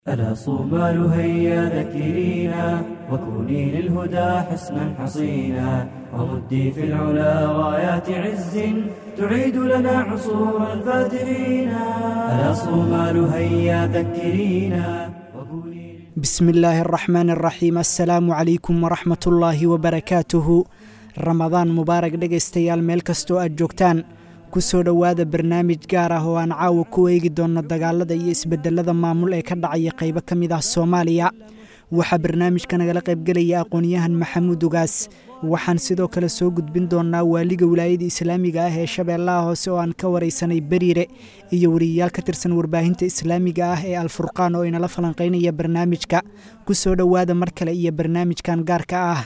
ألا صومال هيا ذكرينا وكوني للهدى حسنا حصينا ومدي في العلا غايات عز تعيد لنا عصور الفاترين ألا صومال هيا ذكرينا وكوني بسم illaahi araxmaan araxiim assalaamu calaykum waraxmat ullaahi wabarakaatuhu ramadaan mubaarak dhegaystayaal meel kastoo aad joogtaan ku soo dhowaada barnaamij gaar ah oo aan caawa ku eegi doonno dagaalada iyo isbedelada maamul ee ka dhacaya qaybo ka mid ah soomaaliya waxaa barnaamijka nagala qaybgelaya aqoon-yahan maxamuud ugaas waxaan sidoo kale soo gudbin doonnaa waaliga wilaayada islaamiga ah ee shabeellaha hoose oo aan ka waraysanay beriire iyo wariyayaal ka tirsan warbaahinta islaamiga ah ee alfurqaan oo inala falanqaynaya barnaamijka ku soo dhowaada mar kale iyo barnaamijkan gaarka ah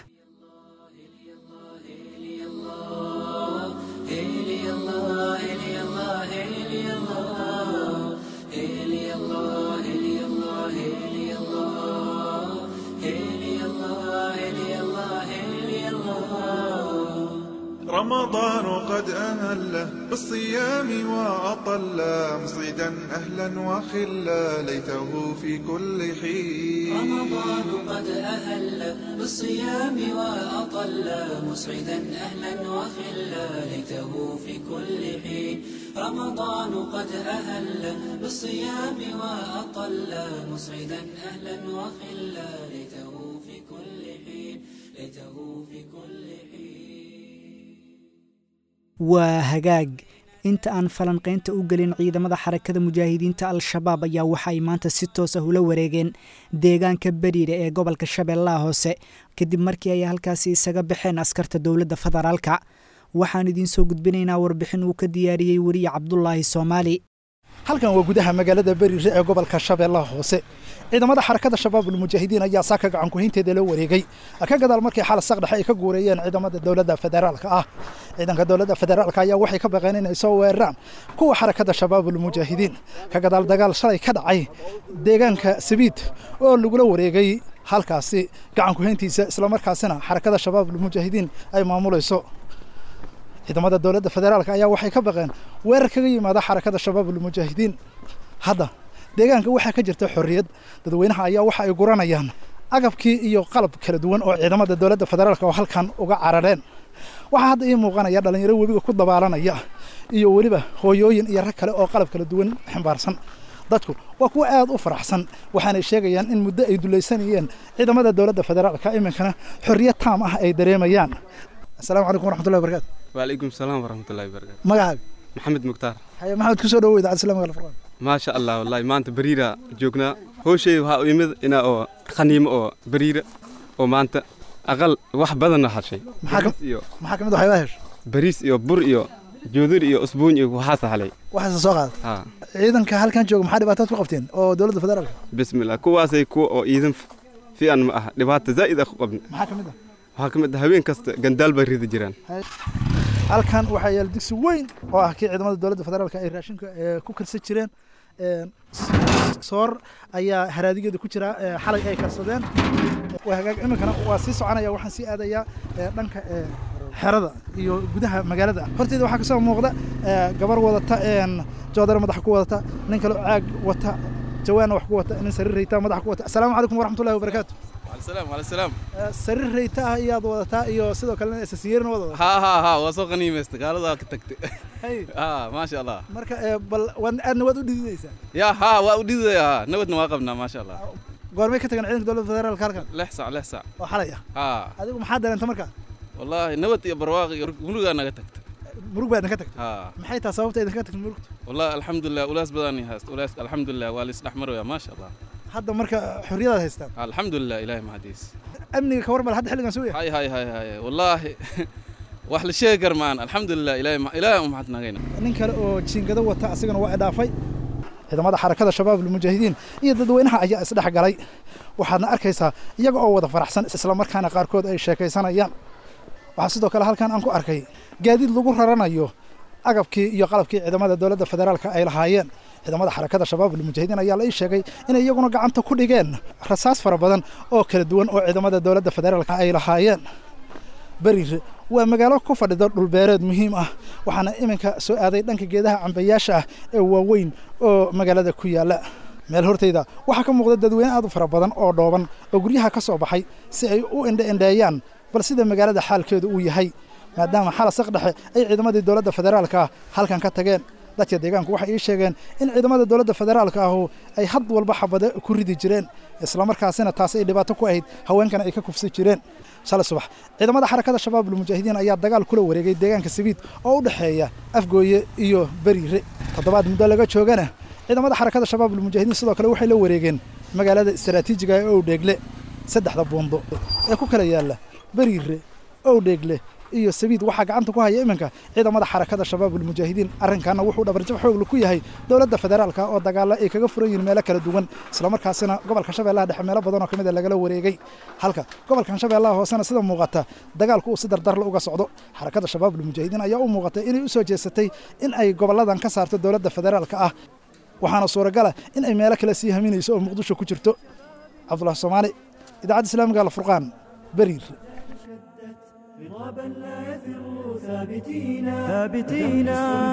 رمضان قد أهله بالصيام وأطل مصيدا أهلا وخلا ليته في كل حين رمضان قد أهل بالصيام وأطل مسعدا أهلا وخلا ليته في كل حين رمضان قد أهل بالصيام وأطل مسعدا أهلا وخلا ليته في كل حين ليته في كل حين waa hagaag inta aan falanqaynta u gelin ciidamada xarakada mujaahidiinta al-shabaab ayaa waxa ay maanta si toos ah ula wareegeen deegaanka beriire ee gobolka shabeellaha hoose kadib markii ay halkaasi isaga baxeen askarta dowladda federaalka waxaan idiin soo gudbinaynaa warbixin uu ka diyaariyey weriye cabdulaahi soomaali halkan waa gudaha magaalada beriire ee gobolka shabeellaha hoose ciidamada xarakada shabaabul mujaahidiin ayaa saaka gacan kuhaynteeda la wareegay ka gadaal markii xal saqdhexe ay ka guureeyeen ciidamada dowladda federaalka ah ciidanka dowladda federaalka ayaa waxay ka baqeen inay soo weeraraan kuwa xarakada shabaabul mujaahidiin ka gadaal dagaal shalay ka dhacay deegaanka sabiid oo lagula wareegay halkaasi gacan kuhayntiisa islamarkaasina xarakada shabaabul mujaahidiin ay maamulayso ciidamada dowladda federaalka ayaa waxay ka baqeen weerar kaga yimaada xarakada shabaabul mujaahidiin hadda deegaanka waxaa ka jirta xorriyad dadweynaha ayaa waxa ay guranayaan agabkii iyo qalab kala duwan oo ciidamada dowladda federaalka oo halkan uga carareen waxaa hadda ii muuqanaya dhallinyaro webiga ku dabaalanaya iyo weliba hooyooyin iyo rag kale oo qalab kala duwan ximbaarsan dadku waa kuwa aad u faraxsan waxaanay sheegayaan in muddo ay dulaysanayeen ciidamada dowladda federaalka iminkana xorriyad taam ah ay dareemayaan asalaamu calaykum waraxmatullahi wabarakatu وعليكم السلام ورحمة الله وبركاته magacaaga محمد مختار haye maxamed ku soo dhawow idaacadda islaamiga alfurqaan ما شاء الله والله ما أنت بريرة جوكنا هو شيء وها يمد إنا أو خنيم أو بريرة أو ما أنت أقل واحد بدنا هالشيء maxaa ka بريس إيو maxaa ka mid waxyaabaha hesho بريس إيو بر إيو جودر إيو أسبوع إيو وحاسة علي waxaase soo qaada ها ciidanka halkan jooga maxaa dhibaataad ku qabteen oo dowladda federaalka بسم الله كواسي كو أو إذن في أن ما دبعت زائد أخو قبل maxaa ka mid ah وهاكم هوين كست جندال بريد جيران halkan waxaa yaala digsi weyn oo ah kii ciidamada dowladda federaalka ay raashinka ee, ku karsan jireen Een, s- soor ayaa haraadigeeda ku jira ee, xalay ay karsadeen waa hagaag iminkana waa sii soconaya waxaan sii aadayaa ee, dhanka ee, xerada iyo gudaha magaalada horteeda waxaa kasoo muuqda ee, gabar wadata een, joodare madaxa ku wadata nin kale oo caag wata jawaanna wax ku wata nin sariir rayta madaxa ku wata asalaamu calaykum waraxmatullahi wabarakaatu على السلام على السلام Ee, sariir rayta ah iyaad wadataa iyo sidoo kalena isasiyeerna wada wadataa ها ها ها وسوق غنيمة قالوا ذاك تكت Hay, ها ما شاء الله marka ee, bal waad aadna waad u dhididaysaa يا ها وأودي يا نودنا واقفنا ما شاء الله goormay ka tagan ciidanka dowladda federaalka halkan لحسع لحسع oo xalay ah ها adigu maxaa dareenta markaa والله نود يا برواقي ولقى أنا تكت murug baa idinka tagtay ها maxay tahay sababta idinka tagtay murugta والله الحمد لله ولاس بداني هاست ولاس الحمد لله واليس الأحمر يا ما شاء الله hadda marka xorriyadaad haystaan ها الحمد لله إلهي ما حديث amniga ka warbal hadda xilligan soo yahay هاي هاي هاي هاي والله واحد الشيء كرمان الحمد لله إلهي ما إلهي ما حدنا غينا nin kale oo jiingado wata asigana waa idhaafay ciidamada xarakada shabaabul mujaahidiin iyo dadweynaha ayaa isdhex galay waxaadna arkaysaa iyaga oo wada faraxsan islamarkaana qaarkood ay sheekaysanayaan waxaa sidoo kale halkan aan ku arkay gaadiid lagu raranayo agabkii iyo qalabkii ciidamada dowladda federaalka ay lahaayeen ciidamada xarakada shabaabul mujaahidiin ayaa la ii sheegay inay iyaguna gacanta ku dhigeen rasaas fara badan oo kala duwan oo ciidamada dowladda federaalka ay lahaayeen beriire waa magaalo ku fadhida dhulbeereed muhiim ah waxaana iminka soo aaday dhanka geedaha cambayaasha ah ee waaweyn oo magaalada ku yaala meel hortayda waxaa ka muuqda dadweyne aad u fara badan oo dhooban oo guryaha ka soo baxay si ay u indhe indheeyaan bal sida magaalada xaalkeedu uu yahay maadaama xala saqdhexe ay ciidamadii dowladda federaalka ah halkan ka tageen dadka deegaanku waxay ii sheegeen in ciidamada dowladda federaalka ahu ay had walba xabade ku ridi jireen islamarkaasina taasi ay dhibaato ku ahayd haweenkana ay ka kufsi jireen shalay subax ciidamada xarakada shabaabul mujaahidiin ayaa dagaal kula wareegay deegaanka sabiid oo u dhexeeya afgooye iyo beriire toddobaad muddo laga joogana ciidamada xarakada shabaabul mujaahidiin sidoo kale waxay la wareegeen magaalada istaraatiijiga ee owdheegle saddexda buundo ee ku kala yaalla beriire owdheegle iyo sabiid waxaa gacanta ku haya iminka ciidamada xarakada shabaabul mujaahidiin arrinkaana wuxuu dhabarjab xoogla ku yahay dowladda federaalka oo dagaalo ay kaga furan yihiin meelo kala duwan islamarkaasina gobolka shabeellaha dhexe meelo badan oo ka mid a lagala wareegay halka gobolkan shabeellaha hoosena sida muuqata dagaalku uu si dardarla uga socdo xarakada shabaabul mujaahidiin ayaa u muuqatay inay u soo jeesatay in ay goboladan ka saarto dowladda federaalka ah waxaana suuragala in ay meelo kale sii haminayso oo muqdisho ku jirto cabdulahi soomaali idaacadda islaamiga alfurqaan beriir غضبا لا يفر ثابتين ثابتين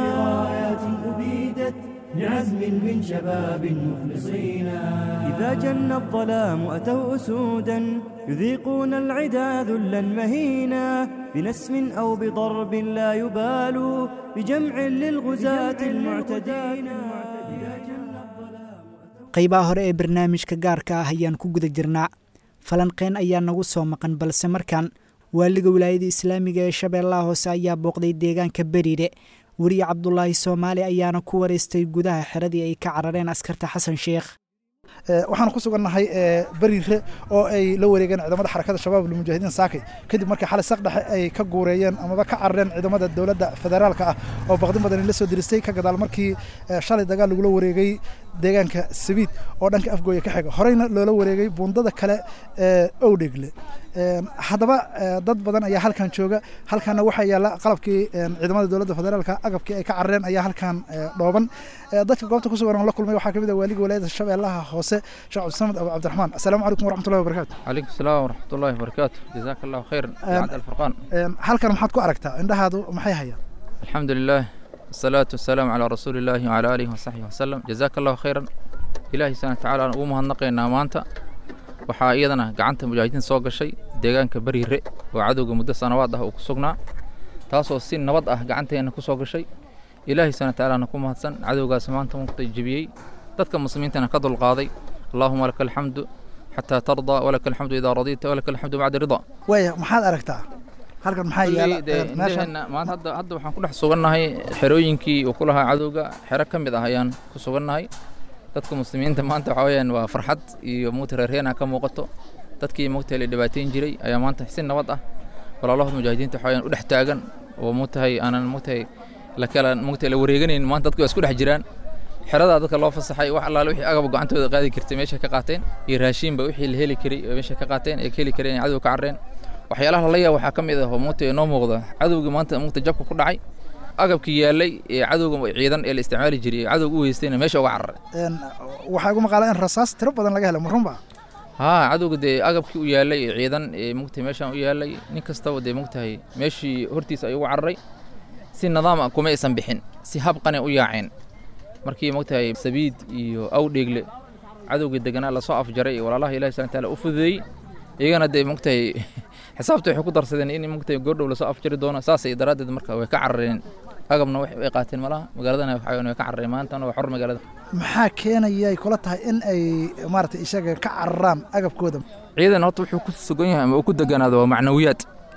برايات أبيدت بعزم من شباب مخلصين إذا جن الظلام أتوا أسودا يذيقون العدا ذلا مهينا بنسم أو بضرب لا يبالوا بجمع للغزاة المعتدين إذا جن الظلام qaybaha hore ee barnaamijka gaarka ah ayaan ku guda jirnaa falanqeyn ayaa nagu soo maqan balse markaan waaliga wilaayada islaamiga ee shabeellaha hoose ayaa booqday deegaanka beriire weriye cabdulaahi soomaali ayaana ku wareystay gudaha xeradii ay ka carareen askarta xasan sheekh waxaan ku sugannahay beriire oo ay la wareegeen ciidamada xarakada shabaabul mujaahidiin saakay kadib markii xalay saqdhexe ay ka guureeyeen amaba ka carareen ciidamada dowladda federaalka ah oo baqdin badan la soo diristay ka gadaal markii shalay dagaal lagula wareegay deegaanka sabiid oo dhanka afgooya ka xiga horeyna loola wareegay buundada kale ee owdhegle haddaba dad badan ayaa halkan jooga halkanna waxaa yaalla qalabkii ciidamada dowladda federaalka agabkii ay ka carareen ayaa halkan dhooban dadka goobta ku sugan oo la kulmay waxaa ka mid ah waaliga walaayada shabeellaha hoose sheekh cabdisamed abu cabdiraxmaan assalaamu calaykum waraxmatullahi wabarakaatu عليكم السلام ورحمة الله وبركاته جزاك الله خيرا بعد الفرقان halkan maxaad ku aragtaa indhahaadu maxay hayaan الحمد لله الصلاة والسلام على رسول الله وعلى آله وصحبه وسلم جزاك الله خيرا إلهي سبحانه وتعالى أنا أمها النقينا مانتا waxaa iyadana gacanta mujaahidiin soo gashay deegaanka beriire oo cadowga muddo sanawaad ah uu ku sugnaa taasoo si nabad ah gacanteena ku soo gashay ilaahay subhana watacaala ku mahadsan cadowgaas maanta muqtay jebiyey dadka muslimiintana ka dulqaaday allaahuma laka alxamdu xataa tardaa walaka alxamdu idaa radiita walaka alxamdu bacda ridaa waaya maxaad aragtaa halkan maxaa yaala Kolley dee meeshan indhaheenna maanta hadda hadda waxaan ku dhex sugannahay xerooyinkii uu ku lahaa cadowga xero ka mid ah ayaan ku sugannahay dadka muslimiinta maanta waxaa weeyaan waa farxad iyo mugta reerheena ka muuqato dadkii mugta la dhibaateyn jiray ayaa maanta si nabad ah walaalahood mujaahidiinta waxaa weeyaan u dhex taagan oo mugtahay aanan mugtahay la kala mugtahay la wareeganayn maanta dadku waa isku dhex jiraan xeradaa dadka loo fasaxay wax allaale wixii agab gacantooda qaadi jirtay meesha ka qaateen iyo raashiinba wixii la heli karay oo meesha ka qaateen ee ka heli kareen ay cadowga ka carreen waxyaalaha lala yaab waxaa ka mid ah oo mugta inoo muuqda cadowgii maanta mugta jabka ku dhacay agabkii yaallay ee cadowga ciidan ee la isticmaali jiray ee cadowga u weystayna meesha uga cararay Een, waxaa igu maqaala in rasaas tiro badan laga helay ma runba haa cadowga dee agabkii u yaallay ee ciidan ee mugtahay meeshaan u yaallay nin kastaba dee mugtahay meeshii hortiisa ayuu uga cararay si nidaam ah kuma aysan bixin si habqane u yaaceen markii mugtahay sabiid iyo awdheegle cadowga deganaa lasoo afjaray ee walaalaha ilahi subhana taala u fududeeyey iyagana dee mugtahay xisaabta waxay ku darsadeen in mugtahay goordhow lasoo afjari doono saasay daraaddeed marka way ka carareen agabna wax ay qaateen malaha magaaladana waxa weeyaan way ka carareen maantana waa xor magaalada maxaa keenaya ay kula tahay in ay maaragtay isaga ka cararaan agabkooda ciidan horta wuxuu ku sugan yahay ama uu ku deganaado waa macnawiyaad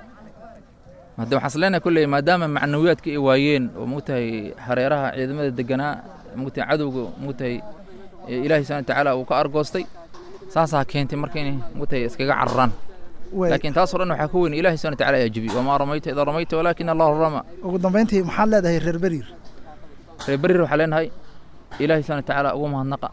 hadde waxaan isleenahay kolley maadaama macnawiyaadka ay waayeen oo mugtahay hareeraha ciidamada deganaa mugtahay cadowga mugtahay ee ilaahay subhana watacaala uu ka argoostay saasaa keentay marka inay mugtahay iskaga cararaan Way- laakiin taasoo dhan waxaa ka weyn ilaahay subhana watacaala ayaa jebiyey wamaa ramayta idaa ramayta walaakina allahu rama ugu dambayntii maxaad leedahay reer beriir reer berir waxaa leenahay ilaahay subhana watacaala ugu mahadnaqa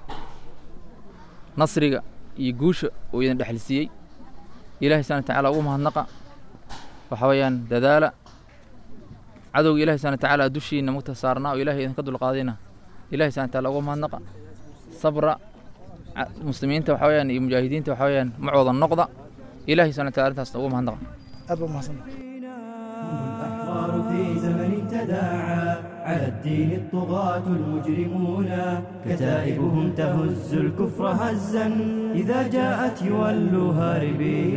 nasriga iyo guusha uu idin dhexlisiiyey ilaahay subhana watacaala ugu mahadnaqa waxaa weeyaan dadaala cadowga ilahay subhana watacaala dushiina mugta saarnaa oo ilahay idinka dulqaadayna ilahay subhana watacaala ugu mahadnaqa sabra ca- muslimiinta waxaa weeyaan iyo mujaahidiinta waxaa weeyaan macooda noqda ilahay subhana wataala arrintaasna ugu mahadnaqa aad baa umahadsan الأحرار في زمن تداعى على الدين الطغاة المجرمون كتائبهم تهز الكفر هزا إذا جاءت يولوا هاربين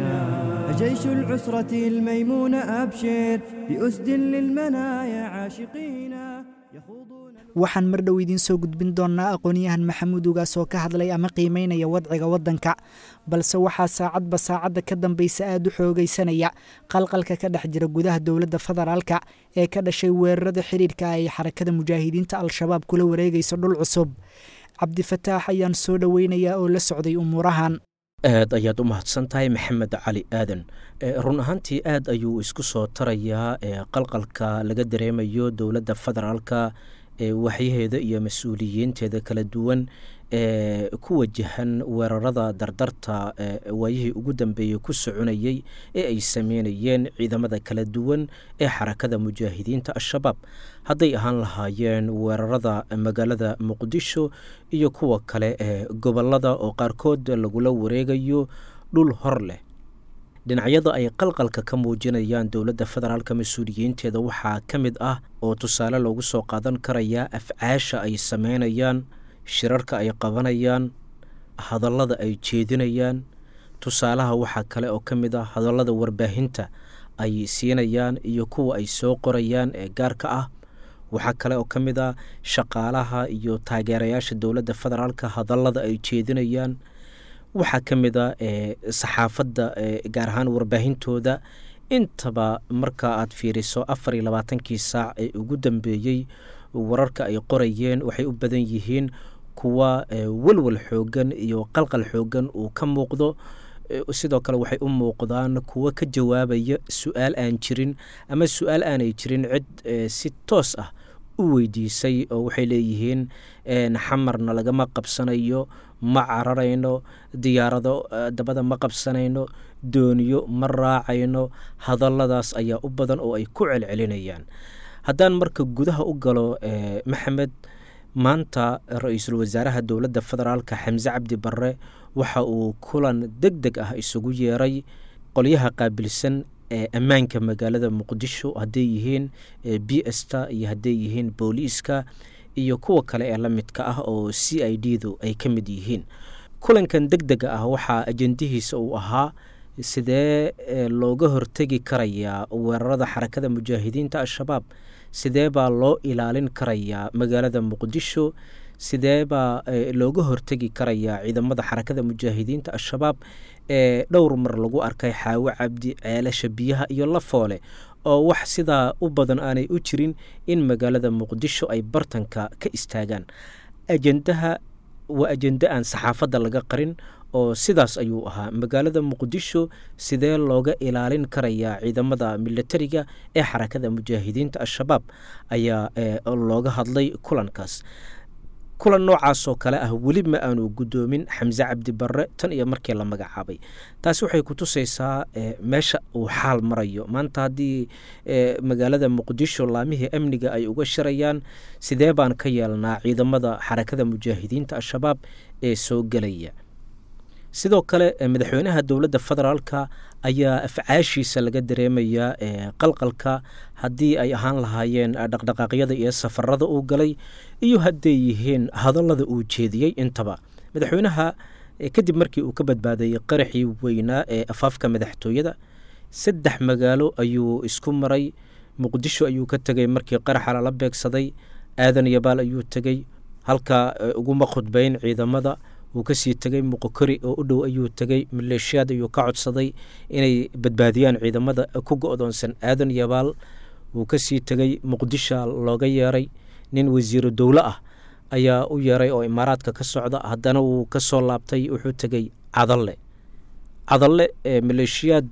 جيش العسرة الميمون أبشر بأسد للمنايا عاشقين يخوضون waxaan mar dhow idiin soo gudbin doonnaa aqoon-yahan maxamuud ugaas oo ka hadlay ama qiimeynaya wadciga waddanka balse waxaa saacadba saacadda ka dambaysa aada u xoogaysanaya qalqalka ka dhex jira gudaha dowladda federaalka ee ka dhashay weerarada xidhiidhka ay xarakada mujaahidiinta al-shabaab kula wareegayso dhul cusub cabdifataax ayaan soo dhoweynayaa oo la socday umuurahan aad ayaad u mahadsan tahay maxamed cali aadan run ahaantii aad ayuu isku soo tarayaa qalqalka laga dareemayo dowladda federaalka waxyaheeda iyo mas-uuliyiinteeda kala duwan ee ku wajahan weerarada dardarta waayihii ugu dambeeyey ku soconayey ee ay sameynayeen ciidamada kala duwan ee xarakada mujaahidiinta al-shabaab hadday ahaan lahaayeen weerarada magaalada muqdisho iyo kuwa kale ee gobolada oo qaarkood lagula wareegayo dhul hor leh dhinacyada ay qalqalka ka muujinayaan dowladda federaalka mas-uuliyiinteeda waxaa ka mid ah oo tusaale loogu soo qaadan karayaa afcaasha ay sameynayaan shirarka ay qabanayaan hadallada ay jeedinayaan tusaalaha waxaa kale oo ka mid ah hadallada warbaahinta ay siinayaan iyo kuwa ay soo qorayaan ee gaarka ah waxaa kale oo ka mid ah shaqaalaha iyo taageerayaasha dowladda federaalka hadallada ay jeedinayaan waxaa ka mid a saxaafadda gaar ahaan warbaahintooda intaba marka aad fiiriso afar iyo labaatankii saac ee ugu dambeeyey wararka ay qorayeen waxay u badan yihiin kuwa walwal xoogan iyo qalqal xoogan uu ka muuqdo sidoo kale waxay u muuqdaan kuwo ka jawaabaya su-aal aan jirin ama su-aal aanay jirin cid si toos ah u weydiisay oo waxay leeyihiin xamarna lagama qabsanayo ma cararayno diyaarado dabada ma qabsanayno dooniyo ma raacayno hadalladaas ayaa u badan oo ay ku celcelinayaan haddaan marka gudaha u galo maxamed maanta ra-iisul wasaaraha dowladda federaalka xamse cabdi barre waxa uu kulan deg deg ah isugu yeeray qolyaha qaabilsan ee ammaanka magaalada muqdisho hadday yihiin b sta iyo hadday yihiin booliiska iyo kuwa kale ee la midka ah oo c i d du ay ka mid yihiin kulankan deg dega ah waxaa ajendihiisa uu ahaa sidee looga hortegi karayaa weerarada xarakada mujaahidiinta al-shabaab sidee baa loo ilaalin karayaa magaalada muqdisho sidee baa looga hortegi karayaa ciidamada xarakada mujaahidiinta al-shabaab ee dhowr mar lagu arkay xaawo cabdi ceelasha biyaha iyo lafoole oo wax sidaa u badan aanay u jirin in magaalada muqdisho ay bartanka ka istaagaan ajendaha waa ajende aan saxaafadda laga qarin oo sidaas ayuu ahaa magaalada muqdisho sidee looga ilaalin karayaa ciidamada militariga ee xarakada mujaahidiinta al-shabaab ayaa looga hadlay kulankaas kulan noocaas oo kale ah weli ma aanu guddoomin xamse cabdi barre tan iyo markii la magacaabay taasi waxay ku tusaysaa meesha uu xaal marayo maanta haddii magaalada muqdisho laamihii amniga ay uga shirayaan sidee baan ka yeelnaa ciidamada xarakada mujaahidiinta al-shabaab ee soo gelaya sidoo kale madaxweynaha dowladda federaalka ayaa afcaashiisa laga dareemayaa qalqalka haddii ay ahaan lahaayeen dhaqdhaqaaqyada iyo safarada uu galay iyo hadday yihiin hadallada uu jeediyey intaba madaxweynaha kadib markii uu ka badbaadayey qaraxii weynaa ee afaafka madaxtooyada saddex magaalo ayuu isku maray muqdisho ayuu ka tegay markii qaraxa lala beegsaday aadan yabaal ayuu tegey halka uguma khudbeyn ciidamada wuu kasii tegey muqokori oo u dhow ayuu tegey maleeshiyaad ayuu ka codsaday inay badbaadiyaan ciidamada ku go-doonsan aadan yabaal wuu kasii tegey muqdisha looga yeeray nin wasiiro dowlo ah ayaa u yeeray oo imaaraadka ka socda haddana wuu kasoo laabtay wuxuu tegey cadalle cadalle maleeshiyaad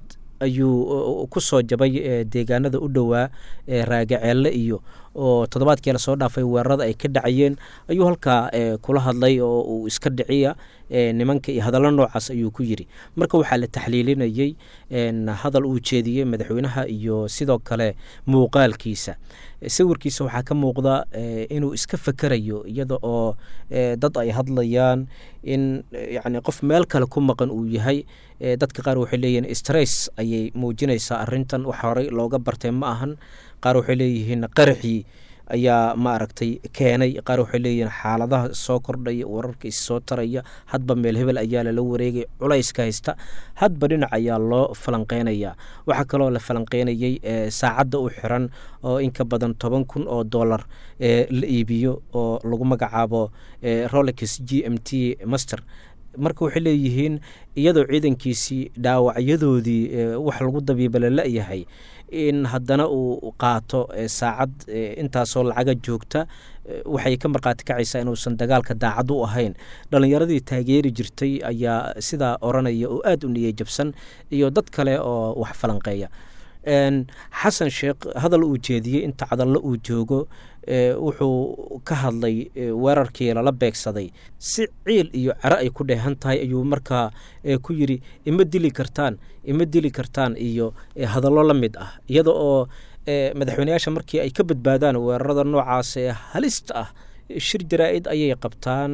ayuu ku soo jabay deegaanada u dhowaa raagaceelle iyo oo toddobaadkii lasoo dhaafay weerarada ay ka dhacayeen ayuu halkaa kula hadlay oo uu iska dhiciya nimanka iyo hadallo noocaas ayuu ku yiri marka waxaa la taxliilinayey hadal uu jeediyey madaxweynaha iyo sidoo kale muuqaalkiisa sawirkiisa waxaa ka muuqda inuu iska fakerayo iyada oo dad ay hadlayaan in yani qof meel kale ku maqan uu yahay dadka qaar waxay leeyihiin stress ayay muujinaysaa arintan wax horey looga bartay ma ahan qaar waxay leeyihiin qaraxii ayaa maaragtay keenay qaar waxay leeyihiin xaaladaha soo kordhaya wararka issoo taraya hadba meel hebel ayaa lala wareegay culayska haysta hadba dhinac ayaa loo falanqeynaya waxaa kaloo la falanqeynayey saacadda u xiran oo in ka badan toban kun oo dollar la iibiyo oo lagu magacaabo rolex g m t master marka waxay leeyihiin iyadoo ciidankiisii dhaawacyadoodii wax lagu dabiiba la la-yahay in haddana uu qaato saacad intaasoo lacaga joogta waxay ka markhaati kacaysaa inuusan dagaalka daacad u ahayn dhallinyaradii taageeri jirtay ayaa sidaa oranaya oo aada u niyey jabsan iyo dad kale oo wax falanqeeya xasan sheekh hadal uu jeediyey inta cadallo uu joogo wuxuu ka hadlay weerarkii lala beegsaday si ciil iyo cero ay ku dheehan tahay ayuu markaa ku yidhi ima dili kartaan ima dili kartaan iyo hadallo la mid ah iyada oo madaxweyneyaasha markii ay ka badbaadaan weerarada noocaas ee halista ah shir jaraa-id ayay qabtaan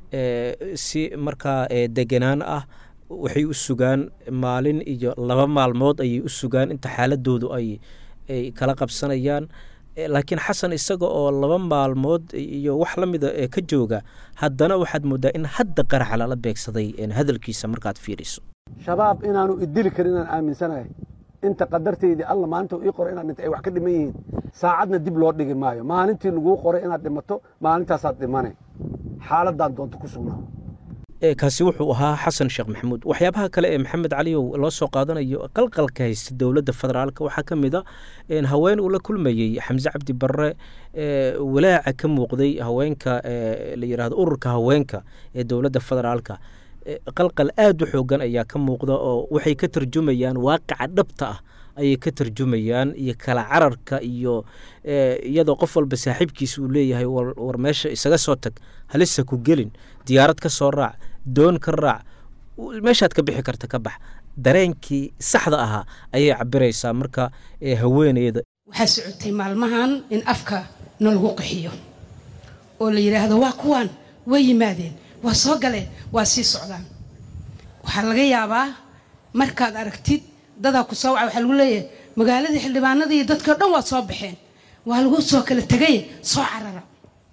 si markaa deganaan ah waxay u sugaan maalin iyo laba maalmood ayay u sugaan inta xaaladoodu ay ay kala qabsanayaan laakiin xasan isaga oo laba maalmood iyo wax la mida ka jooga haddana waxaad moodaa in hadda qaraxa lala beegsaday hadalkiisa markaad fiiriso shabaab inaanu idili karin inaan aaminsanahay inta qadartaydii alla maalinta ii qoray inaad dhinta ay wax ka dhiman yihiin saacadna dib loo dhigi maayo maalintii laguu qoray inaad dhimato maalintaasaad dhimane xaaladaan doonto ku sugnaa kaasi wuxuu ahaa xasan sheekh maxamuud waxyaabaha kale ee maxamed caliyow loo soo qaadanayo qalqalka haysta dowladda federaalk waxaa ka mid a haween uu la kulmayey xamse cabdi barre walaaca ka muuqday haweenka la yidhahdo ururka haweenka ee dowladda federaalka qalqal aada u xoogan ayaa ka muuqda oo waxay ka tarjumayaan waaqica dhabta ah ayay ka tarjumayaan iyo kala cararka iyo iyadoo qof walba saaxiibkiisa uu leeyahay war meesha isaga soo tag halisa ku gelin diyaarad ka soo raac doon ka raac meeshaad ka bixi karta ka bax dareenkii saxda ahaa ayay cabiraysaa marka haweeneyda waxaa socotay maalmahan in afka na lagu qaxiyo oo la yidhaahdo waa kuwaan way yimaadeen waa soo galeen waa sii socdaan waxaa laga yaabaa markaad aragtid dadaa ku soo waca waxaa lagu leeyahay magaaladii xildhibaanadii iyo dadkii o dhan waa soo baxeen waa lagu soo kala tegay soo carara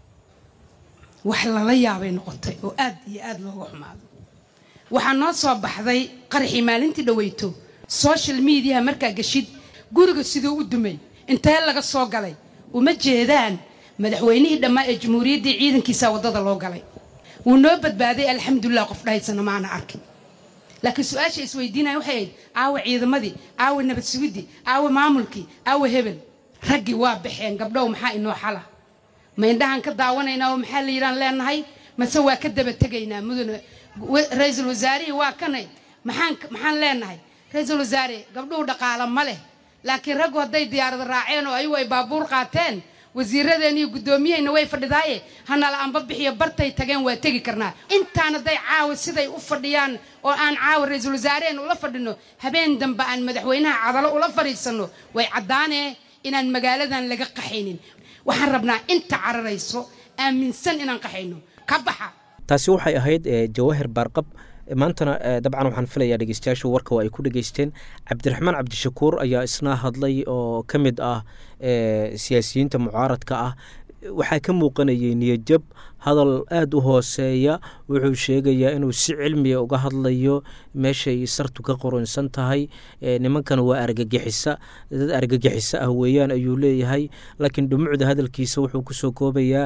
wax lala yaabay noqotay oo aad iyo aad looga xumaado waxaa noo soo baxday qaraxii maalintii dhaweyto social mediaha markaa geshid guriga siduu u dumay intee laga soo galay uma jeedaan madaxweynihii dhammaa ee jamhuuriyaddii ciidankiisa waddada loo galay wuu noo badbaaday alxamdulilah qof dhahaysana maana arkin laakiin su-aasha isweydiinaya waxay ahayd caawa ciidamadii caawa nabad sugidii caawa maamulkii caawa hebel raggii waa baxeen gabdhow maxaa inoo xala ma indhahaan ka daawanaynaa oo maxaa la yidhaan leenahay mase waa ka daba tegaynaa mudane ra-iisul wasaarihii waa kanay maxaan maxaan leenahay ra-iisul wasaare gabdhuhu dhaqaala ma leh laakiin raggu hadday diyaarada raaceen oo ayagu ay baabuur qaateen wasiiradeen iyo guddoomiyahayna way fadhidaaye hanala anba bixiyo bartay tageen waa tegi karnaa intaan hadday caawa siday u fadhiyaan oo aan caawa ra-iisul wasaareheen ula fadhino habeen dambe aan madaxweynaha cadalo ula fadhiisanno way caddaanee inaan magaaladan laga qaxaynin waxaan rabnaa inta cararayso aaminsan inaan qaxayno ka baxa taasi waxay ahayd jawaahir baarqab maantana dabcan waxaan filayaa dhegeystayaashu warka waa ay ku dhegeysteen cabdiraxmaan cabdishakuur ayaa isna hadlay oo ka mid ah siyaasiyiinta mucaaradka ah waxaa ka muuqanayay niyajab hadal aada u hooseeya wuxuu sheegayaa inuu si cilmiya uga hadlayo meeshay sartu ka qoronsan tahay nimankan waa argagixisa dad argagixisa ah weeyaan ayuu leeyahay laakiin dhumucda hadalkiisa wuxuu kusoo koobayaa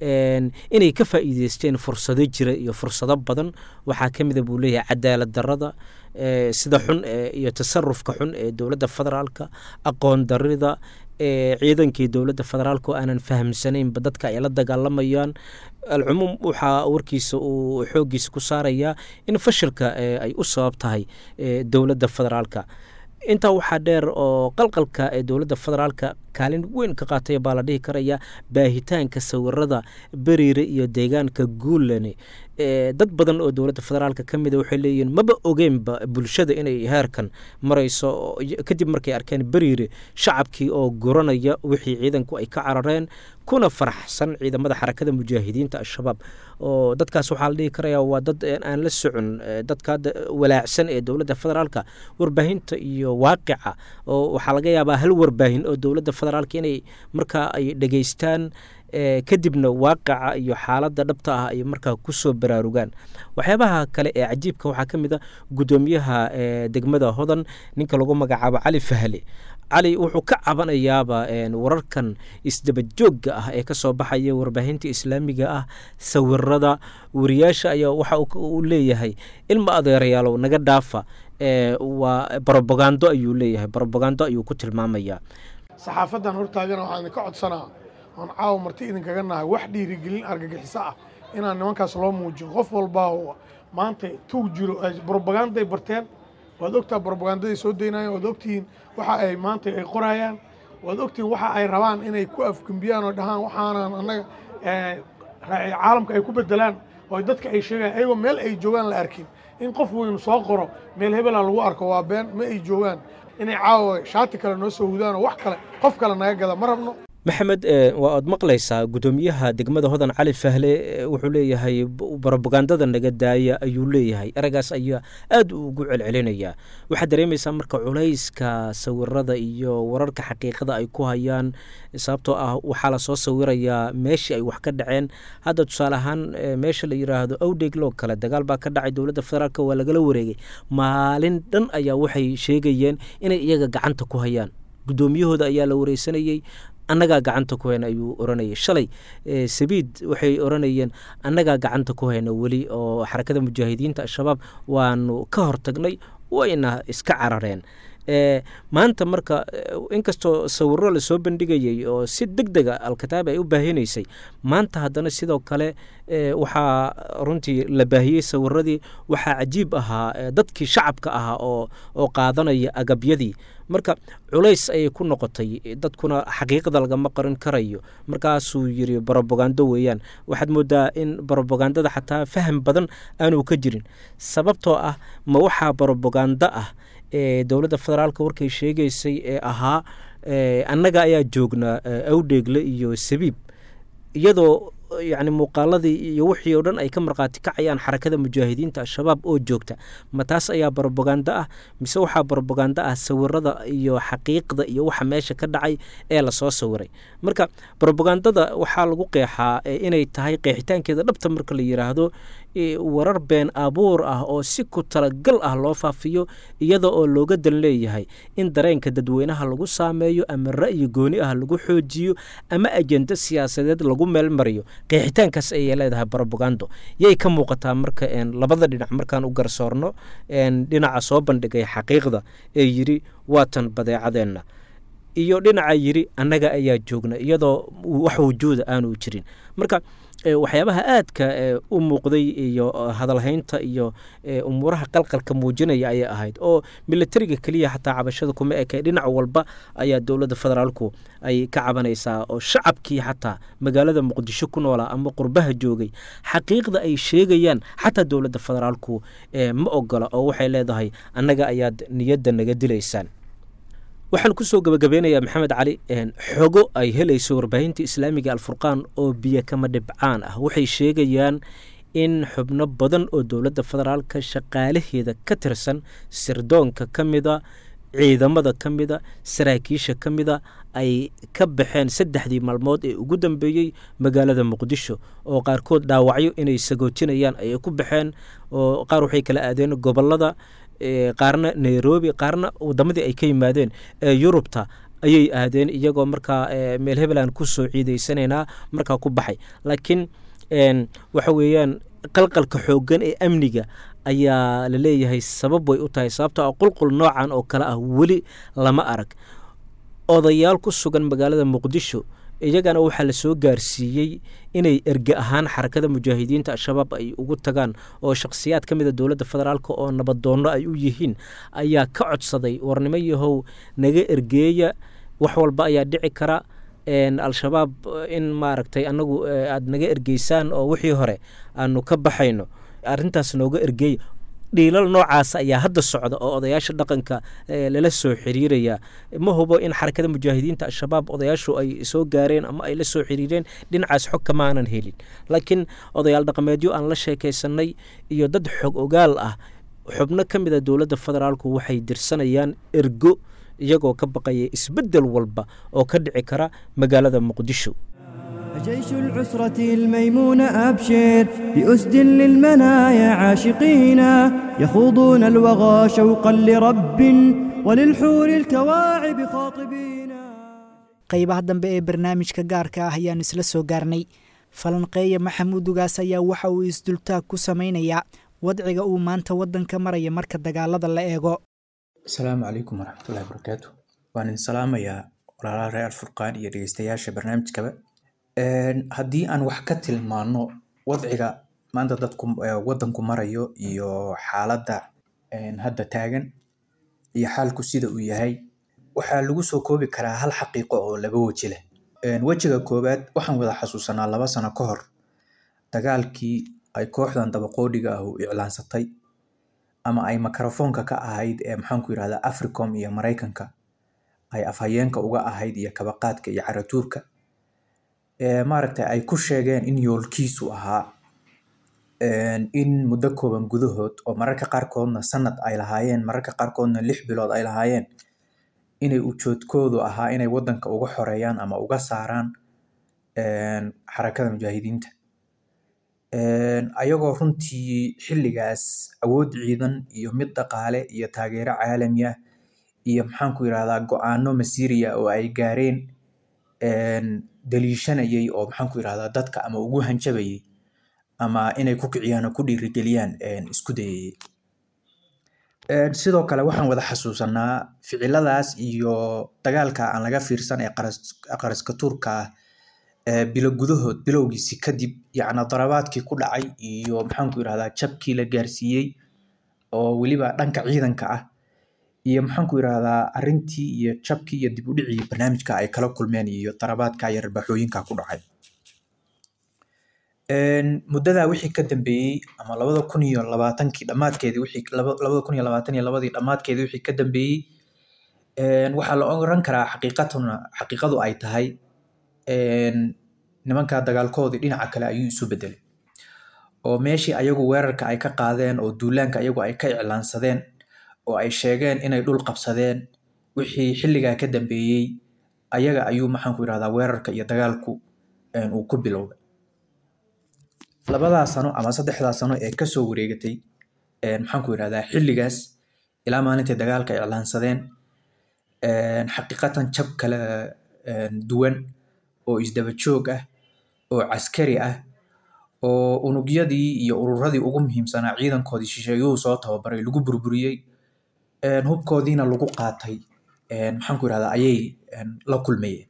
inay ka faa'iideysteen fursado jira iyo fursado badan waxaa ka mida buu leeyahay cadaalad darada sida xun iyo tasarufka xun ee dowladda federaalka aqoon darida ciidankii dowladda federaalk oo aanan fahamsanaynba dadka ay la dagaalamayaan alcumuum waxaa warkiisa uu xooggiisa ku saarayaa in fashilka ay u sabab tahay dowladda federaalka intaa waxaa dheer oo qalqalka ee dowladda federaalka kaalin weyn ka qaatay baa la dhihi karaya baahitaanka sawirada beriire iyo deegaanka guulane dad badan oo dowladda federaalka ka mida waxay leeyihiin maba ogeenba bulshada inay heerkan marayso kadib markay arkeen beriire shacabkii oo guranaya wixii ciidanku ay ka carareen kuna faraxsan ciidamada xarakada mujaahidiinta al-shabaab oo dadkaas waxaa la dhihi karaya waa dad aan la socon dadka walaacsan ee dowladda federaalka warbaahinta iyo waaqica oo waxaa laga yaabaa hal warbaahin oo dowladda federaalka inay markaa ay dhegaystaan kadibna waaqaca iyo xaaladda dhabta ah ay markaa kusoo baraarugaan waxyaabaha kale ee cajiibka waxaa ka mid a guddoomiyaha degmada hodan ninka lagu magacaabo cali fahle cali wuxuu ka cabanayaaba wararkan isdabajoogga ah ee kasoo baxaya warbaahinta islaamiga ah sawirada wariyaasha ayaa waxa uu leeyahay ilma adeerayaalow naga dhaafa waa brobagando ayuu leeyahay brobagando ayuu ku tilmaamayaa saxaafadan hortaagana waxaan idinka codsanaa oon caawa marti idinkaga nahay wax dhiirigelin argagixiso ah inaan nimankaas loo muujin qof walbaa oo maanta tuug jiro brobaganday barteen waad ogtaa brobagandaday soo daynayaan waad ogtihiin waxa ay maanta ay qorayaan waad ogtihiin waxa ay rabaan inay ku afgembiyaan oo dhahaan waxaanan annaga caalamka ay ku bedelaan oo dadka ay sheegaan ayagoo meel ay joogaan la arkin in qof weynu soo qoro meel hebela lagu arko waa been ma ay joogaan inay caawa shaati kale noo soo hudaan oo wax kale qof kale naga gada ma rabno maxamed waa aad maqlaysaa guddoomiyaha degmada hodan cali fahle wuxuu leeyahay brobagandada naga daaya ayuu leeyahay eragaas ayaa aad u ugu celcelinayaa waxaad dareemaysaa marka culayska sawirada iyo wararka xaqiiqada ay ku hayaan sababtoo ah waxaa lasoo sawirayaa meeshii ay wax ka dhaceen hadda tusaale ahaan meesha la yidhaahdo awdhegloo kale dagaal baa ka dhacay dowladda federaalk waa lagala wareegay maalin dhan ayaa waxay sheegayeen inay iyaga gacanta ku hayaan guddoomiyahooda ayaa la wareysanayey annagaa gacanta ku hayna ayuu oranayay shalay sabiid waxay oranayeen annagaa gacanta ku hayna weli oo xarakada mujaahidiinta al-shabaab waanu ka hortagnay wayna iska carareen maanta marka inkastoo sawiro lasoo bandhigayay oo si deg dega alkitaab ay u baahinaysay maanta haddana sidoo kale waxaa runtii la baahiyey sawiradii waxaa cajiib ahaa dadkii shacabka ahaa oo oo qaadanaya agabyadii marka culays ayay ku noqotay dadkuna xaqiiqada lagama qarin karayo markaasuu yiri brobagando weeyaan waxaad moodaa in brobagandada xataa faham badan aanu ka jirin sababtoo ah ma waxaa brobagando ah ee dowladda federaalka warkay sheegaysay ee ahaa annaga ayaa joognaa awdheegle iyo sabiib iyadoo yacni muuqaaladii iyo wixii oo dhan ay ka markhaati kacayaan xarakada mujaahidiinta al-shabaab oo joogta ma taas ayaa brobagando ah mise waxaa brobagando ah sawirada iyo xaqiiqda iyo waxa meesha ka dhacay ee lasoo sawiray marka brobagandada waxaa lagu qeexaa inay tahay qeexitaankeeda dhabta marka la yidhaahdo warar been abuur ah oo si ku talagal ah loo faafiyo iyada oo looga dan leeyahay in dareenka dadweynaha lagu saameeyo ama ra'yi gooni ah lagu xoojiyo ama ajenda siyaasadeed lagu meelmariyo qeexitaankaas ayay leedahay brobagando yay ka muuqataa marka labada dhinac markaan u garsoorno dhinaca soo bandhigay xaqiiqda ee yidhi waatan badeecadeenna iyo dhinaca yidhi annaga ayaa joogna iyadoo wax wujuuda aanu jirin marka waxyaabaha aadka u muuqday iyo hadalhaynta iyo umuuraha qalqalka muujinaya ayay ahayd oo militariga keliya xataa cabashada kuma eke dhinac walba ayaa dowladda federaalku ay ka cabanaysaa oo shacabkii xataa magaalada muqdisho ku noolaa ama qurbaha joogay xaqiiqda ay sheegayaan xataa dowladda federaalku ma ogola oo waxay leedahay annaga ayaad niyadda naga dilaysaan waxaan kusoo gabagabeynayaa maxamed cali xogo ay helayso warbaahinta islaamiga alfurqaan oo biyo kama dhibcaan ah waxay sheegayaan in xubno badan oo dowladda federaalka shaqaalaheeda ka tirsan sirdoonka ka mida ciidamada ka mida saraakiisha ka mida ay ka baxeen saddexdii maalmood ee ugu dambeeyey magaalada muqdisho oo qaarkood dhaawacyo inay sagootinayaan ayay ku baxeen oo qaar waxay kala aadeen gobolada qaarna nairobi qaarna wadamadii ay ka yimaadeen ee yurubta ayay aadeen iyagoo markaa meel hebeland kusoo ciideysanaynaa markaa ku baxay laakiin waxa weeyaan qalqalka xooggan ee amniga ayaa la leeyahay sabab way u tahay sababto a qulqul noocan oo kale ah weli lama arag odayaal ku sugan magaalada muqdisho iyagana waxaa la soo gaarsiiyey inay erge ahaan xarakada mujaahidiinta al-shabaab ay ugu tagaan oo shakhsiyaad ka mida dowladda federaalk oo nabadoonno ay u yihiin ayaa ka codsaday warnimo yahow naga ergeeya wax walba ayaa dhici kara al-shabaab in maaragtay annagu aada naga ergeysaan oo wixii hore aanu ka baxayno arrintaas nooga ergeeya dhiilal noocaas ayaa hadda socda oo odayaasha dhaqanka lala soo xiriiraya ma hubo in xarakada mujaahidiinta al-shabaab odayaashu ay soo gaareen ama ay la soo xiriireen dhinacaas xog kama aanan helin laakiin odayaal dhaqameedyo aan la sheekaysanay iyo dad xog ogaal ah xubno ka mida dowladda federaalku waxay dirsanayaan ergo iyagoo ka baqaya isbeddel walba oo ka dhici kara magaalada muqdisho جيش العسرة الميمون أبشر بأسد للمنايا عاشقين يخوضون الوغى شوقا لرب وللحور الكواعب خاطبين qaybaha dambe ee barnaamijka gaarka ah ayaan isla soo gaarnay falanqeeya maxamuud ugaas ayaa waxa uu isdultaag ku samaynayaa wadciga uu maanta waddanka maraya marka dagaalada la eego asalaamu calaykum waraxmatullahi wabarakaatu waan idin salaamayaa walaalaha reer alfurqaan iyo dhegeystayaasha barnaamijkaba haddii aan wax ka tilmaano wadciga maanta dadku waddanku marayo iyo xaaladda hadda taagan iyo xaalku sida uu yahay waxaa lagu soo koobi karaa hal xaqiiqo oo laba weji leh wejiga koowaad waxaan wada xasuusanaa laba sano ka hor dagaalkii ay kooxdan dabaqoodhiga ah u iclaansatay ama ay mikrofoonka ka ahayd ee maxaanku yidhahdaa africom iyo maraykanka ay afhayeenka uga ahayd iyo kabaqaadka iyo caratuurka maaragtay ay ku sheegeen in yoolkiisu ahaa in muddo kooban gudahood oo mararka qaarkoodna sanad ay lahaayeen mararka qaarkoodna lix bilood ay lahaayeen inay ujoodkoodu ahaa inay waddanka uga xoreeyaan ama uga saaraan xarakada mujaahidiinta ayagoo runtii xilligaas awood ciidan iyo mid dhaqaale iyo taageero caalami ah iyo maxaanku yidhahdaa go-aano masiiriya oo ay gaareen daliishanayay oo maxaanku yidhahdaa dadka ama ugu hanjabayay ama inay ku kiciyaan oo ku dhiirigeliyaan isku dayayay sidoo kale waxaan wada xasuusanaa ficiladaas iyo dagaalka aan laga fiirsan ee qaraska tuurka ah bilo gudahood bilowgiisi kadib yacni darabaadkii ku dhacay iyo maxaanku yidhahdaa jabkii la gaarsiiyey oo weliba dhanka ciidanka ah iyo maxaanku yidhahdaa arrintii iyo jabkii iyo dib u dhicii barnaamijka ay kala kulmeen iyo darabaadka iyo rabaaxooyinka ku dhacay muddadaa wixii ka dambeeyey ama labada kun iyo labaatankii dhammaadkeedii wixii labada kun iyo labaatan iyo labadii dhammaadkeedii wixii ka dambeeyey waxaa la oran karaa xaqiiqatuna xaqiiqadu ay tahay nimanka dagaalkoodii dhinaca kale ayuu isu bedelay oo meeshii ayagu weerarka ay ka qaadeen oo duulaanka ayagu ay ka iclaansadeen oo ay sheegeen inay dhul qabsadeen wixii xilligaa ka dambeeyey ayaga ayuu maxaanku yidhahdaa weerarka iyo dagaalku uu ku bilowday labadaa sano ama saddexdaa sano ee kasoo wareegatay maxaanku yidhahdaa xilligaas ilaa maalintay dagaalka iclaansadeen xaqiiqatan jab kala duwan oo isdaba joog ah oo caskari ah oo unugyadii iyo ururadii ugu muhiimsanaa ciidankoodii shisheeyuhu soo tababaray lagu burburiyey hubkoodiina lagu qaatay maxaanku yidhahdaa ayay la kulmayeen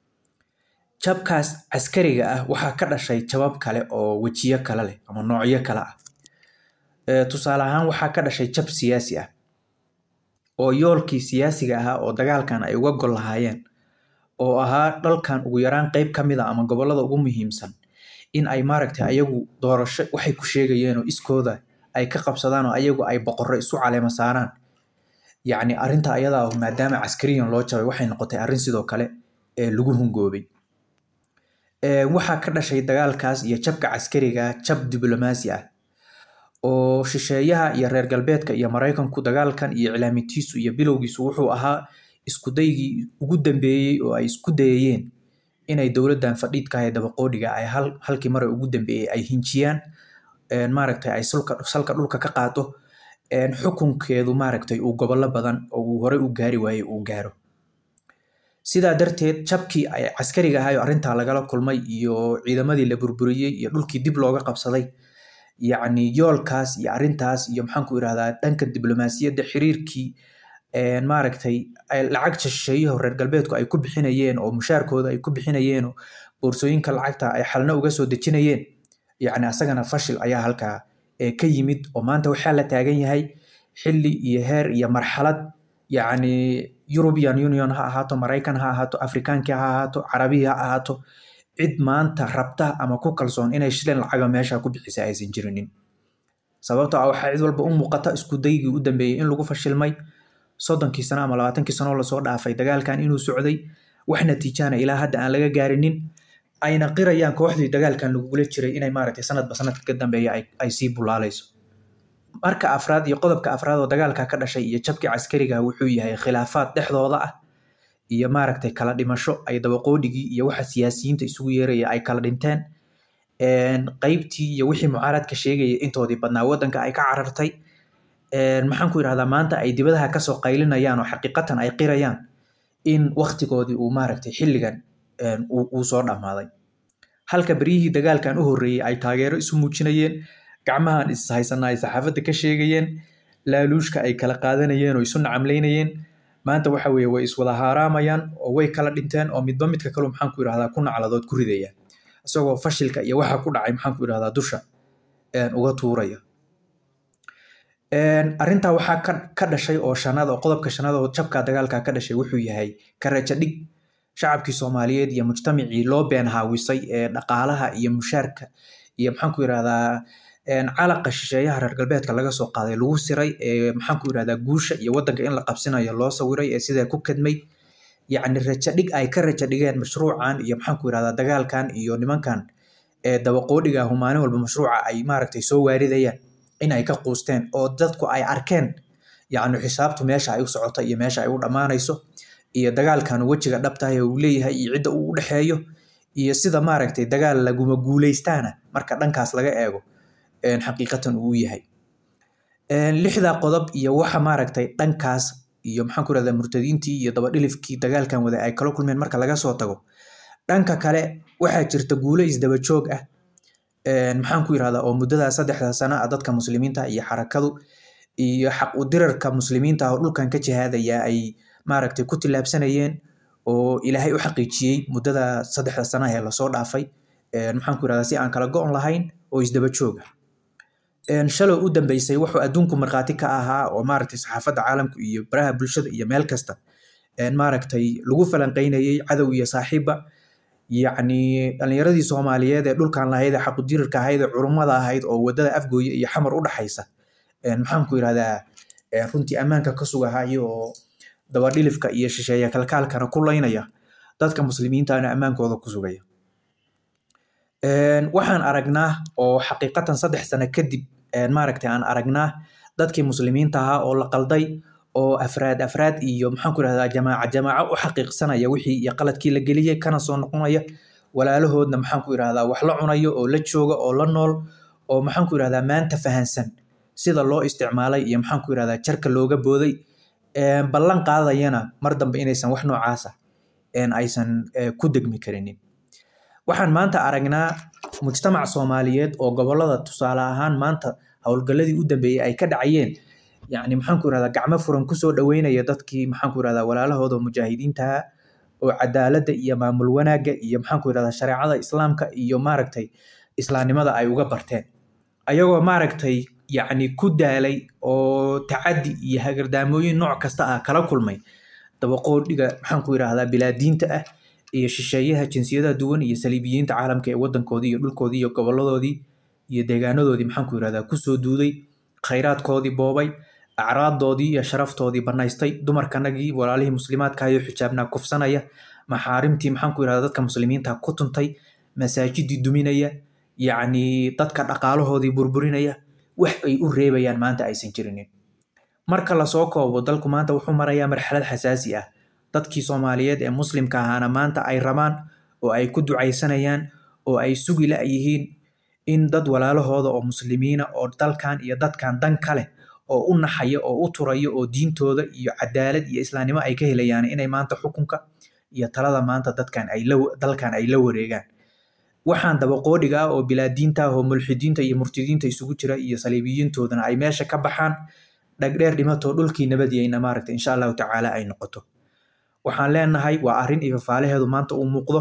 jabkaas caskariga ah waxaa ka dhashay jabab kale oo wejiyo kale leh ama noocyo kale ah tusaale ahaan waxaa ka dhashay jab siyaasi ah oo yoolkii siyaasiga ahaa oo dagaalkan ay uga gol lahaayeen oo ahaa dhalkan ugu yaraan qeyb ka mid a ama gobollada ugu muhiimsan in ay maaragtay ayagu doorasho waxay ku sheegayeen oo iskooda ay ka qabsadaan oo ayagu ay boqorro isu caleema saaraan yacni arrinta ayadaa maadaama caskariyan loo jabay waxay noqotay arrin sidoo kale ee lagu hungoobay waxaa ka dhashay dagaalkaas iyo jabka caskariga jab diblomaasi ah oo shisheeyaha iyo reer galbeedka iyo maraykanku dagaalkan iyo iclaamitiisu iyo bilowgiisu wuxuu ahaa iskudaygii ugu dambeeyey oo ay isku dayayeen inay dowladdan fadhiidka ee dabaqoodhiga ay halkii mare ugu dambeeyey ay hinjiyaan maaragtay ay salka dhulka ka qaado xukunkeedu maaragtay uu gobollo badan oo uu horey u gaari waayey uu gaaro sidaa darteed jabkii ay caskariga ahayo arrintaa lagala kulmay iyo ciidamadii la burburiyey iyo dhulkii dib looga qabsaday yacni yoolkaas iyo arrintaas iyo maxaanku irahdaa dhanka diblomaasiyadda xiriirkii maaragtay lacag shisheeyaho reer galbeedku ay ku bixinayeen oo mushaarkooda ay ku bixinayeen oo boorsooyinka lacagta ay xalna uga soo dejinayeen yacni asagana fashil ayaa halkaa ka yimid oo maanta waxaa la taagan yahay xilli iyo heer iyo marxalad yacni european union ha ahaato maraykan ha ahaato afrikaankii ha ahaato carabihii ha ahaato cid maanta rabta ama ku kalsoon inay shilan lacaga meesha ku bixisa aysan jirinin sababtoo ah waxaa cid walba u muuqata isku daygii u dambeeyey in lagu fashilmay soddonkii sano ama labaatankii sano lasoo dhaafay dagaalkan inuu socday wax natiijana ilaa hadda aan laga gaarinin ayna qirayaan kooxdii dagaalkan lagugula jiray inay maaragtay sanadba sanadka ka dambeeya ay sii bulaalayso marka afraad iyo qodobka afraad oo dagaalka ka dhashay iyo jabkii caskariga wuxuu yahay khilaafaad dhexdooda ah iyo maaragtay kala dhimasho ay dabaqoodhigii iyo waxa siyaasiyiinta isugu yeeraya ay kala dhinteen qeybtii iyo wixii mucaaradka sheegaya intoodii badnaa wadanka ay ka carartay maxaan ku yidhahdaa maanta ay dibadaha kasoo qaylinayaan oo xaqiiqatan ay qirayaan in waktigoodii uu maaragtay xilligan uu soo dhammaaday halka beryihii dagaalkan u horreeyey ay taageero isu muujinayeen gacmahan is haysanaa ay saxaafadda ka sheegayeen laaluushka ay kala qaadanayeen oo isu nacamlaynayeen maanta waxa weeye way iswada haaraamayaan oo way kala dhinteen oo midba midka kalu maxaan ku yidhahdaa ku nacladood ku ridaya isagoo fashilka iyo waxa ku dhacay maxaan ku yidhahdaa dusha uga tuuraya arrintaa waxaa ka ka dhashay oo shanaad oo qodobka shanaad oo jabka dagaalka ka dhashay wuxuu yahay karaja dhig shacabkii soomaaliyeed iyo mujtamacii loo been haawisay ee dhaqaalaha iyo mushaarka iyo maxaan ku yidhahdaa calaqa shisheeyaha reer galbeedka laga soo qaaday lagu siray ee maxaan ku yidhahdaa guusha iyo wadanka in la qabsinayo loo sawiray ee sidaa ku kadmay yacni raja dhig ay ka raja dhigeen mashruucan iyo maxaan ku yidhahdaa dagaalkan iyo nimankan ee dabaqoodhiga ahu maalin walba mashruuca ay maaragtay soo waaridayaan in ay ka quusteen oo dadku ay arkeen yacni xisaabtu meesha ay u socota iyo meesha ay u dhammaanayso iyo dagaalkan wejiga dhabtahay uu leeyahay iyo cidda uu u dhexeeyo iyo sida maaragtay dagaal laguma guuleystaana marka dhankaas laga eego xaqiiqatan uu yahay lixdaa qodob iyo waxa maaragtay dhankaas iyo maxaan ku rahdaa murtadiintii iyo dabadhilifkii dagaalkan wada ay kala kulmeen marka laga soo tago dhanka kale waxaa jirta guulo isdaba joog ah maxaan ku yirahdaa oo muddada saddexda sano ah dadka muslimiinta iyo xarakadu iyo xaq u dirarka muslimiinta oo dhulkan ka jihaadaya ay maaragtay ku tillaabsanayeen oo ilaahay u xaqiijiyey muddada saddexda sano ee lasoo dhaafay maxaan ku yirahdaa si aan kala go-on lahayn oo isdaba joog ah shalow u dambeysay wuxuu adduunku markhaati ka ahaa oo maaragtay saxaafadda caalamku iyo baraha bulshada iyo meel kasta maaragtay lagu falanqeynayey cadow iyo saaxiibba yacni dhalinyaradii soomaaliyeed ee dhulkan lahayd ee xaqudirirka ahayd ee culummada ahayd oo wadada afgooye iyo xamar u dhaxaysa maxaan ku yirahdaa runtii ammaanka ka sugahayo oo dabadhilifka iyo shisheeya kalkaalkana ku laynaya dadka muslimiintana ammaankooda ku sugaya waxaan aragnaa oo xaqiiqatan saddex sano kadib maaragtay aan aragnaa dadkii muslimiinta ahaa oo la qalday oo afraad afraad iyo maxaan ku yirahdaa jamaaca jamaaco u xaqiiqsanaya wixii iyo qaladkii la geliyey kana soo noqonaya walaalahoodna maxaan ku yirahdaa wax la cunayo oo la jooga oo la nool oo maxaan ku yirahdaa maanta fahansan sida loo isticmaalay iyo maxaan ku yirahdaa jarka looga booday ballan qaadayana mar dambe inaysan wax noocaasa aysan ku degmi karinin waxaan maanta aragnaa mujtamac soomaaliyeed oo gobolada tusaale ahaan maanta howlgalladii u dambeeyey ay ka dhacayeen yacni maxaan ku yirahdaa gacmo furan kusoo dhaweynaya dadkii maxaan ku yirahdaa walaalahooda mujaahidiintaha oo cadaaladda iyo maamul wanaagga iyo maxaan ku yirahdaa shareecada islaamka iyo maaragtay islaamnimada ay uga barteen ayagoo maaragtay yacni ku daalay oo tacaddi iyo hagardaamooyin nooc kasta ah kala kulmay dabaqoodhiga maxaan ku yirahdaa bilaadiinta ah iyo shisheeyaha jinsiyadaha duwan iyo saliibiyiinta caalamka ee wadankoodii iyo dhulkoodii iyo goboladoodii iyo deegaanadoodii maxaan ku yirahdaa kusoo duuday khayraadkoodii boobay acraaddoodii iyo sharaftoodii banaystay dumarkanagii walaalihii muslimaadka iyo xijaabnaa kufsanaya maxaarimtii maxaan ku yirahdaa dadka muslimiinta ku tuntay masaajidii duminaya yacni dadka dhaqaalahoodii burburinaya wax ay u reebayaan maanta aysan jirinin marka lasoo koobo dalku maanta wuxuu marayaa marxalad xasaasi ah dadkii soomaaliyeed ee muslimka ahaana maanta ay rabaan oo ay ku ducaysanayaan oo ay sugi la-yihiin in dad walaalahooda oo muslimiina oo dalkan iyo dadkan dan ka leh oo u naxaya oo u turaya oo diintooda iyo cadaalad iyo islaamnimo ay ka helayaan inay maanta xukunka iyo talada maanta dadkan ay la dalkan ay la wareegaan waxaan dabaqoodhiga ah oo bilaadiinta ah oo mulxidiinta iyo murtidiinta isugu jira iyo saliibiyiintoodana ay meesha ka baxaan dhagdheer dhimatoo dhulkii nabadiyeyna maaragta insha allahu tacaala ay noqoto waxaan leenahay waa arrin iyo fafaalaheedu maanta uu muuqdo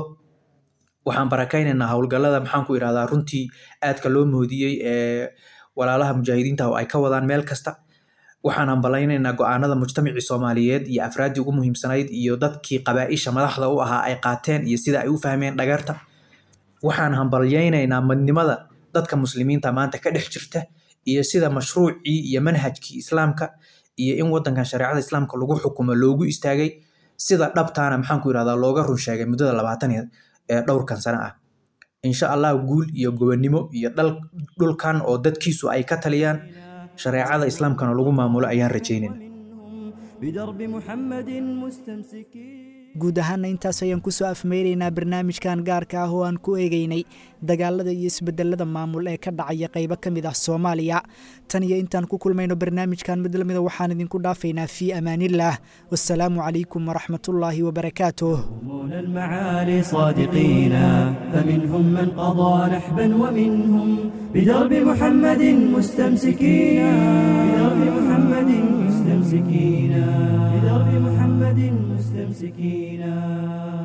waxaan barakaynaynaa howlgallada maxaan ku yidhahdaa runtii aadka loo moodiyey ee walaalaha mujaahidiinta oo ay ka wadaan meel kasta waxaan hambalaynaynaa go-aanada mujtamacii soomaaliyeed iyo afraaddii ugu muhiimsanayd iyo dadkii qabaa-isha madaxda u ahaa ay qaateen iyo sida ay u fahmeen dhagarta waxaan hambalyaynaynaa madnimada dadka muslimiinta maanta ka dhex jirta iyo sida mashruucii iyo manhajkii islaamka iyo in wadankan shareecada islaamka lagu xukumo loogu istaagay sida dhabtaana maxaan ku yirahdaa looga run sheegay muddada labaatan ee dhowrkan sano ah insha allah guul iyo gobonnimo iyo dhulkan oo dadkiisu ay ka taliyaan shareecada islaamkana lagu maamulo ayaan rajaynayn بدرب محمد مستمسكين guud ahaana intaas ayaan kusoo afmeynaynaa barnaamijkan gaarka ah oo aan ku eegeynay dagaalada iyo isbedelada maamul ee ka dhacaya qaybo ka mid ah soomaaliya tan iyo intaan ku kulmayno barnaamijkan mid lamida waxaan idinku dhaafaynaa fii amaanillaah wasalaamu calaykum waraxmatullaahi wabarakaatuh يقومون المعالي صادقين فمنهم من قضى نحبا ومنهم بدرب محمد مستمسكين بدرب محمد مستمسكين بدرب محمد مستمسكين